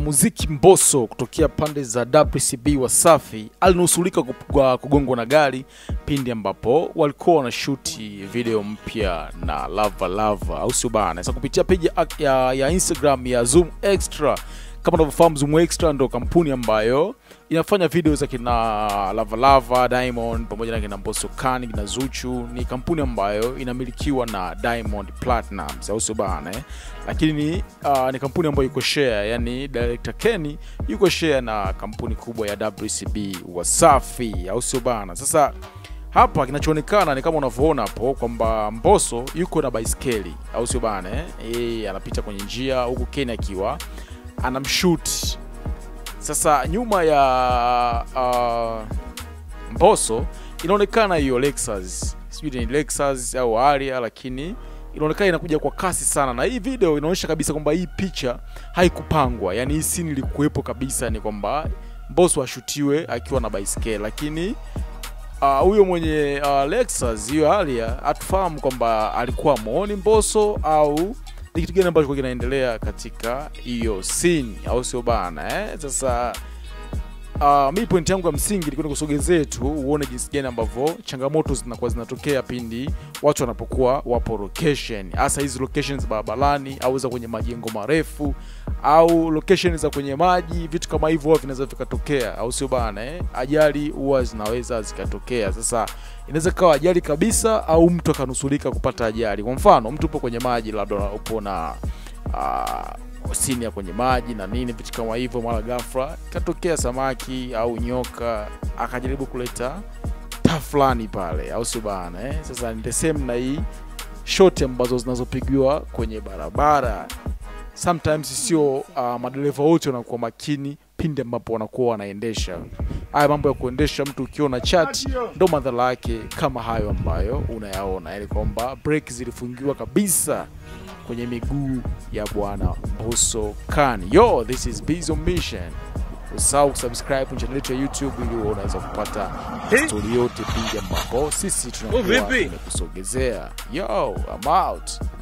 mwanamuziki Mbosso kutokea pande za WCB Wasafi alinusulika kwa kugongwa na gari pindi ambapo walikuwa wanashuti video mpya na Lava Lava, au sio bana? Sasa kupitia peji ya, ya Instagram ya Zoom Extra, kama unavyofahamu Zoom Extra ndo kampuni ambayo inafanya video za kina Lava Lava, Diamond pamoja na kina Mbosso Kani, kina Zuchu. Ni kampuni ambayo inamilikiwa na Diamond Platnumz, au sio bana eh? Lakini uh, ni kampuni ambayo iko share, yani director Kenny yuko share na kampuni kubwa ya WCB Wasafi, au sio bana? Sasa hapa kinachoonekana ni kama unavyoona hapo kwamba Mbosso yuko na baiskeli, au sio bana eh? E, anapita kwenye njia huku Kenny akiwa anamshoot sasa nyuma ya uh, Mbosso inaonekana hiyo Lexus, sijui ni Lexus au Harrier, lakini inaonekana inakuja kwa kasi sana, na hii video inaonyesha kabisa kwamba hii picha haikupangwa, yani hii scene ilikuwepo kabisa, ni kwamba Mbosso ashutiwe akiwa na baiskeli, lakini huyo uh, mwenye uh, Lexus hiyo Harrier hatufahamu kwamba alikuwa muoni Mbosso au ni kitu gani ambacho kinaendelea katika hiyo scene, au sio bana eh? Sasa uh, mi point yangu ya msingi ilikuwa nikusogezee tu uone jinsi gani ambavyo changamoto zinakuwa zinatokea pindi watu wanapokuwa wapo location, hasa hizi locations za barabarani au za kwenye majengo marefu au location za kwenye maji, vitu kama hivyo huwa vinaweza vikatokea, au sio bana eh? Ajali huwa zinaweza zikatokea. Sasa inaweza kawa ajali kabisa au mtu akanusulika kupata ajali. Kwa mfano, mtu upo kwenye maji, labda upo na uh, sini ya kwenye maji na nini, vitu kama hivyo, mara ghafla katokea samaki au nyoka akajaribu kuleta taa fulani pale, au sio bana eh? Sasa ni the same na hii shoti ambazo zinazopigiwa kwenye barabara sometimes sio uh, madereva wote wanakuwa makini pindi ambapo wanakuwa wanaendesha haya mambo ya kuendesha. Mtu ukiona chat, ndo madhara yake kama hayo ambayo unayaona, yani kwamba breki zilifungiwa kabisa kwenye miguu ya bwana Mbosso Kani. Yo, this is Bizzo Mission. Usahau kusubscribe kwenye channel yetu ya YouTube ili unaweza kupata stori yote pindi ambapo sisi tunakuwa tumekusogezea. Yo, I'm out.